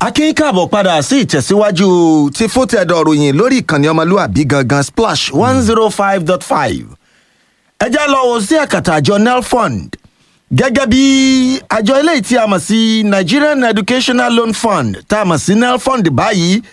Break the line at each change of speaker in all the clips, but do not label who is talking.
akínyìn káàbọ̀ padà sí ìtẹ̀síwájú ti fótẹ́ẹ̀dọ̀ ròyìn lórí ìkànnì ọmọlúwàbí gangan splash one zero five dot five ẹ já lọ wo sí àkàtà àjọ nelfund gẹ́gẹ́ bí àjọ eléyìí tí a mọ̀ sí nigerian educational loan fund tá a mọ̀ sí nelfund báyìí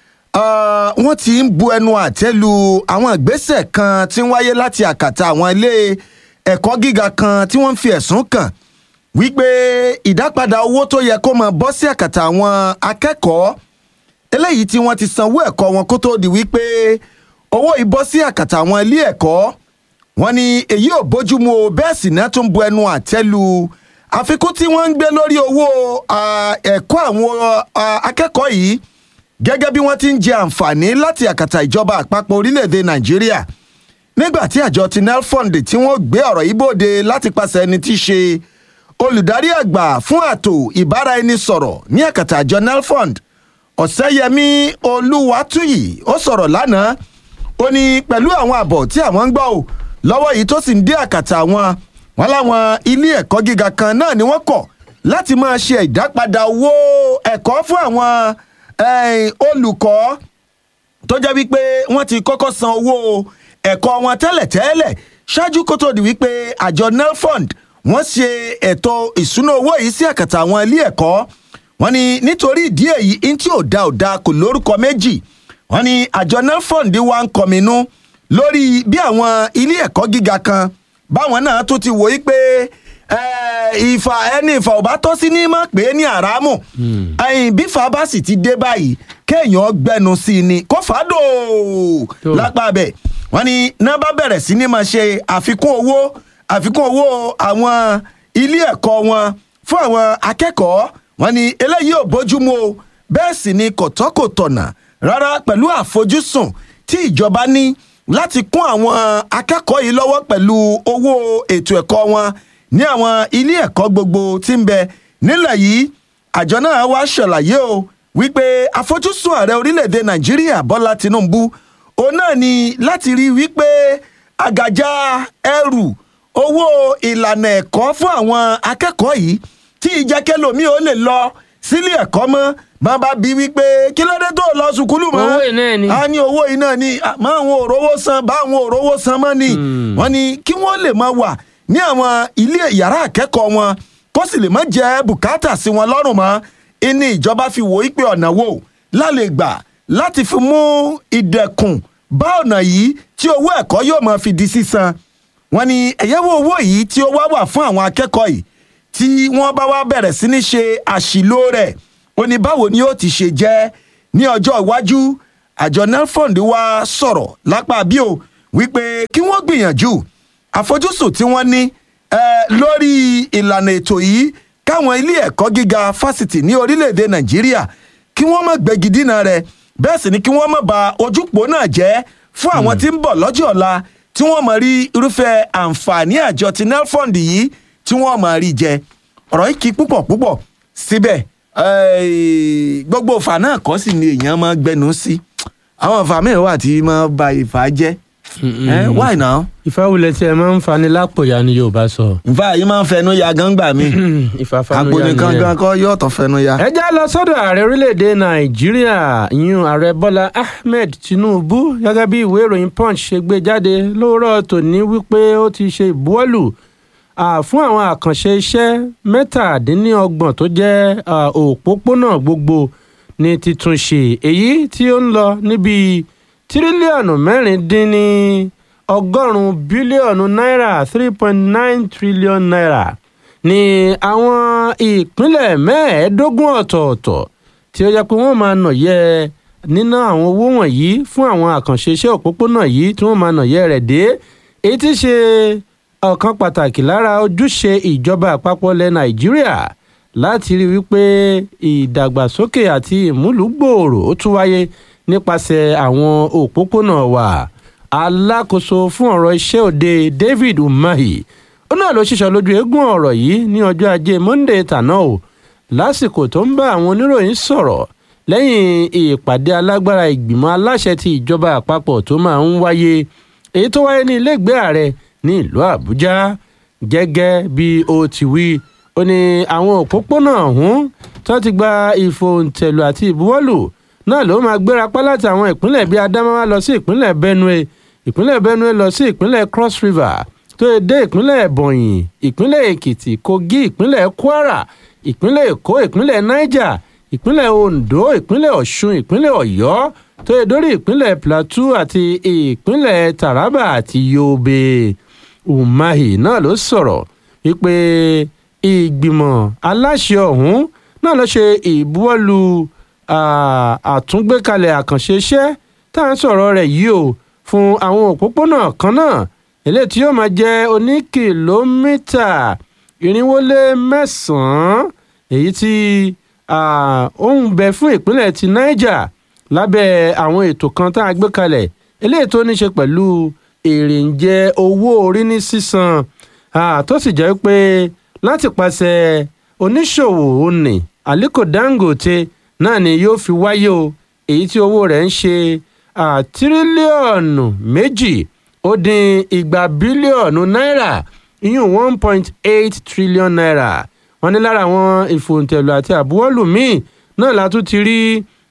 uh, wọ́n ti ń bu ẹnu àtẹ́ lu àwọn ìgbésẹ̀ kan tí ń wáyé láti àkàtà àwọn ilé ẹ̀kọ́ gíga kan tí wọ́n ń fi ẹ̀sùn kàn wípé ìdápadà owó tó yẹ kó máa bọ́ sí àkàtà àwọn akẹ́kọ̀ọ́ eléyìí tí wọ́n ti sanwó ẹ̀kọ́ wọn kó tó di wípé owó yìí bọ́ sí àkàtà àwọn ilé ẹ̀kọ́ wọn ni èyí ò bójúmu o bẹ́ẹ̀ sì náà tún bu ẹnu àtẹ́ lu àfikún tí wọ́n ń gbé lórí owó ah, ẹ̀kọ́ àwọn ah, akẹ́kọ̀ọ́ yìí gẹ́gẹ́ bí wọ́n ti ń jẹ àǹfààní láti àkàtà ìjọba àpapọ̀ orílẹ̀-èdè nàìjíríà nígbà tí àjọ ti nelfund tí wọ́n gbé ọ̀rọ̀ yìí bòde láti pàṣẹ ẹni tí í ṣe olùdarí àgbà fún ààtò ìbáraẹnisọ̀rọ̀ ní àkàtà àjọ nelfund ọ̀sẹ́yẹmí olúwàtúyì ó sọ̀rọ̀ lánàá ó ní pẹ̀lú àwọn àbọ̀ tí àwọn ń gbọ́ ò lọ́wọ́ yìí tó sì ń dé àkàtà wọn wọn láwọn ilé ẹ̀kọ́ gíga kan náà ni wọ́n kọ̀ láti máa ṣe ìdápadà owó ẹ̀kọ́ fún àwọn eh, olùkọ́ tó jẹ́ wípé wọ́n ti kọ́kọ́ san owó ẹ̀kọ́ wọn tẹ́lẹ̀tẹ́lẹ̀ ṣáájú kó tó di wípé àjọ nelfund wọ́n ṣe ètò ìṣúná owó yìí sí àkàtà àwọn ilé ẹ̀kọ́ wọ́n ní nítorí ìdí èyí ní tí ò da ò da kò lórúkọ méjì wọ́n ní àjọ nelfund wa ń kọminú lórí bí àwọn ilé ẹ̀kọ́ gíga kan báwọn náà tún ti wò í pé eh, ìfà ẹni ìfà ò bá tọ́ sí ní mọ̀ pé ní àràmù ẹ̀yìn bí fà bá sì ti dé báyìí kéèyàn gbẹnu sí i ni kó fàdó
Tó.
lápá bẹ̀ wọ́n ní náà bá bẹ̀rẹ̀ sí ní máa ṣe àfikún owó àfikún owó àwọn ilé ẹ̀kọ́ wọn fún àwọn akẹ́kọ̀ọ́ wọn ni eléyìí ò bójúmu o bẹ́ẹ̀ sì ni kọ̀tọ́kọ̀tọ̀nà rárá pẹ̀lú àfojúsùn tí ìjọba ní láti kún àwọn akẹ́kọ̀ọ́ yìí lọ́wọ́ pẹ̀lú owó ètò ẹ̀kọ́ wọn ní àwọn ilé ẹ̀kọ́ gbogbo tí ń bẹ nílẹ̀ yìí àjọ náà wá ṣàlàyé o wípé àfojúsùn ààrẹ orílẹ̀-èdè nàìjíríà bọ́lá tinubu òun náà ni láti rí wípé àgàjà ẹrù owó ìlànà ẹ̀kọ́ fún àwọn akẹ́kọ̀ọ́ yìí tí ìjẹ́kẹ́lòmí ò lè lọ sílé ẹ̀kọ́ mọ́ bá bá bí wípé kí ló dé tó lọ sùkúlù mọ́
Owó yìí náà ni.
a ní owó yìí náà ni à, mọ àwọn òrówó san bá àwọn òrówó san mọ́ ni wọ́n ní kí wọ́n lè máa wà ní àwọn ilé yàrá akẹ́kọ̀ọ́ wọn kó sì lè má jẹ́ bùkátà sí wọn lọ́rùn mọ́ ìní ìjọba fi wò ó pé ọ̀nà wo lálẹ́ gbà láti fi mú ìdẹ̀kùn bá ọ̀nà yìí tí owó ẹ̀kọ́ yóò máa fi di sísan wọ́n ní ẹ̀yẹ́wò owó yìí tí ó wá wà fún àwọn akẹ́kọ̀ọ́ yìí tí wọ́n bá wá bẹ̀rẹ̀ sí ní ṣe àṣìlò rẹ̀ ó ní báwo ni ó ti ṣe jẹ́ ní ọjọ́ iwájú àjọ nelfund wá sọ̀rọ̀ lápá bí o wípé kí wọ́n gbìyànjú àfojúsùn tí wọ́n ní eh, lórí ìlànà ètò yìí káwọn ilé ẹ̀kọ́ gíga fásitì ní orílẹ̀-èdè nàìjíríà kí wọ́n má gbẹ́gi dínà rẹ̀ bẹ́ẹ̀ sì ni kí wọ́n má ba ojúpọ̀ náà jẹ́ fún àwọn tí ń bọ̀ lọ́jọ́ ọ̀la tí wọ́n mọ̀ rí irúfẹ́ àǹfààní àjọ ti nelfund yìí tí wọ́n mọ̀ rí jẹ ọ̀rọ̀ yìí kí púpọ̀ púpọ̀ síbẹ̀ eh, gbogbo ìfà náà kọ́ sì ni èèyàn máa gbẹnu sí àwọn ìfà mẹ́rin wà tí máa ba ìfà jẹ́ Eh, why now?
ìfáwulẹ̀ tí ẹ máa ń fani lápòyà ni yorùbá sọ.
ìfà yìí máa ń fẹnu ya gangba mi
ìfàfànúyà
àgbo nìkan gan kọ́ yóò tán fẹnu ya.
ẹ já lọ sọ́dọ̀ ààrẹ orílẹ̀‐èdè nàìjíríà ìyún ààrẹ bọ́lá ahmed tinubu gẹ́gẹ́ bí ìwé ìròyìn punch ṣe gbé jáde lóòrọ̀ tòní wípé ó ti ṣe ìbuwọ́lù à, fún àwọn àkànṣe iṣẹ́ mẹ́tàdínlọ́gbọ̀n tó jẹ́ à, òpópónà gbogbo ní títúnṣe èyí tí ó ń lọ níbi tírílíọ̀nù mẹ́rin dín ní ọgọ́rùn-ún bílíọ̀nù náírà three point nine trillion naira ní àwọn ìpínlẹ̀ mẹ́ẹ̀ẹ́dógún ọ̀tọ̀ọ̀tọ̀ tí ó yẹ pé wọ́n máa nà yẹ níná àwọn owó wọ̀nyí fún àwọn àkànṣe iṣẹ́ òpópónà yìí tí wọ́n máa nà yẹ rẹ̀ dé èyí tí ṣe ọ̀kan pàtàkì lára ojúṣe ìjọba àpapọ̀ ilẹ̀ nàìjíríà láti rí wípé ìdàgbàsókè àti ìmúlùgbòòrò ó tún wáyé nípasẹ̀ àwọn òpópónà wa alákòóso fún ọ̀rọ̀ iṣẹ́ òde david umahi ó náà ló ṣiṣọ́ lójú eégún ọ̀rọ̀ yìí ní ọjọ́ ajé monday tàná o lásìkò tó ń bá àwọn oníròyìn sọ̀rọ̀ lẹ́yìn ìpàdé alágbára ìgbìmọ̀ aláṣẹ ti ìjọba àpapọ̀ tó máa ń wáyé èyí tó wáyé ní iléègbé ààrẹ ní ìlú àbújá gẹ́gẹ́ bí ó ti wí ó ní àwọn òpópónà ọ̀hún tó ti gba ìfòǹtẹ̀lù àti ìbuwọ́lù náà ló máa gbéra pa láti àwọn ìpínlẹ̀ bíi Adamawa lọ sí ìpínlẹ̀ Benue ìpínlẹ̀ Benue lọ sí ìpínlẹ̀ Cross River tó yẹ dé ìpínlẹ̀ Ebonyi ìpínlẹ̀ Èkìtì Kogi ìpínlẹ̀ Kwara ìpínlẹ̀ Èkó ìpínlẹ̀ Niger ìpínlẹ̀ Ondo ìpínlẹ̀ Ọ̀ṣun ìpínlẹ̀ Ọ̀yọ́ tó yẹ dórí ìpínlẹ̀ Plateau àti ìpínlẹ̀ Taraba àti Yobe Umahi náà ló sọ̀rọ̀ wípé ìgbìmọ̀ aláṣẹ ọ̀hún náà ló ṣe ìbuwọ́lù àtúngbékalẹ̀ àkànṣe iṣẹ́ tá à ń sọ̀rọ̀ rẹ̀ yìí o fún àwọn òpópónà kan náà eléyìí tí yóò máa jẹ́ oní kìlómítà irinwó lé mẹ́sàn-án èyí tí ó ń bẹ fún ìpínlẹ̀ ti Niger lábẹ́ àwọn ètò kan tá a gbé kalẹ̀ eléyìí tó ní ṣe pẹ̀lú èrè ń jẹ owó orí ní sísan tó sì jẹ́ pé láti pàṣẹ oníṣòwò òní Aliko Dangote náà ni yóò fi wáyé o èyí tí owó rẹ̀ ń ṣe tírílíọ̀nù méjì ó dín igba bílíọ̀nù náírà ìyún one point eight trillion naira wọ́n ní lára àwọn ìfòǹtẹ̀lù àti àbúwọ́lù míì náà la tún ti rí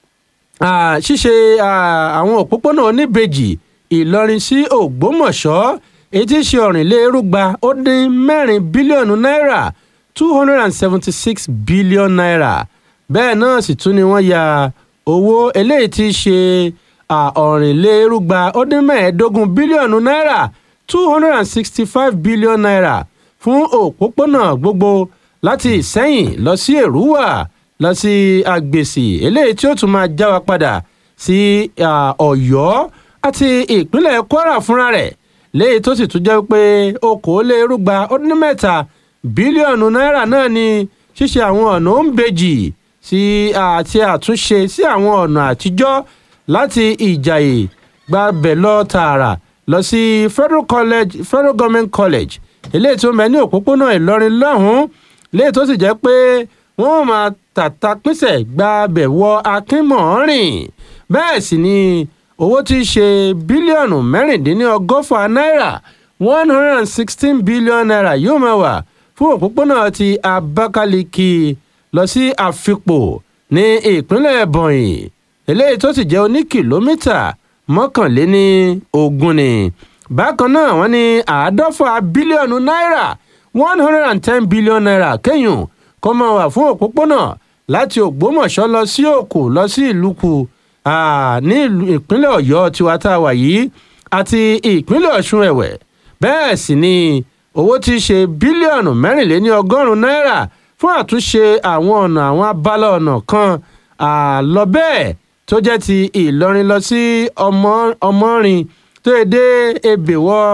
ṣíṣe àwọn òpópónà oníbejì Ìlọrin sí Ògbómọ̀ṣọ́ èyí tí í ṣe ọ̀rìnlérúgba ó dín mẹ́rin bílíọ̀nù náírà two hundred and seventy six billion naira bẹ́ẹ̀ náà sì tún ni wọ́n ya owó eléyìí tí í ṣe ọ̀rìnlérúgba ó dín mẹ́ẹ̀ẹ́dógún bílíọ̀nù náírà two hundred and sixty five billion naira fún òpópónà gbogbo láti Ìsẹ́yìn lọ sí Èrúwà lọ sí Àgbèsì eléyìí tí ó tún máa já wa padà sí Ọ̀yọ́ àti ìpínlẹ̀ Kwara fúnra rẹ̀ léyìí tó sì tún jẹ́ pé okòólérúgba ó dín mẹ́ta bílíọ̀nù náírà náà ni ṣíṣe àwọn ọ̀nà òǹbejì sí àti àtúnṣe sí àwọn ọ̀nà àtijọ́ láti ìjàyè gbàbẹ̀ lọ tààrà lọ sí federal college federal government college eléyìí tó mẹ́ ní òpópónà ìlọrin lọ́hùn-ún léyìí tó sì jẹ́ pé wọ́n máa tàta pínṣẹ̀ gbàbẹ̀ wọ akínmọ̀ọ́rìn bẹ́ẹ̀ sì ni owó tí í ṣe bílíọ̀nù mẹ́rìndínlọ́gọ́fà náírà one hundred and sixteen billion naira yóò máa wà fún òpópónà ti abakaliki lọ sí àfipò ní ìpínlẹ̀ ebonyi eléyìí tó sì jẹ́ oní kìlómítà mọ́kànléní ogún ni bákan náà wọ́n ní àádọ́fà bílíọ̀nù náírà one hundred and ten billion naira kẹ́yìn kó máa wà fún òpópónà láti ògbómọ̀ṣọ́ lọ sí òkò lọ sí ìlúkù ní ìpínlẹ̀ ọ̀yọ́ tiwa tá a wà yìí àti ìpínlẹ̀ ọ̀ṣun ẹ̀wẹ̀ bẹ́ẹ̀ sì ni owó tí í ṣe bílíọ̀nù mẹ́rìnléní ọgọ́rùn-ún náírà fún àtúnṣe àwọn ọ̀nà àwọn abala ọ̀nà kan àlọ́ bẹ́ẹ̀ tó jẹ́ ti ìlọrin lọ sí ọmọrin tó yẹ dé ebèwọ́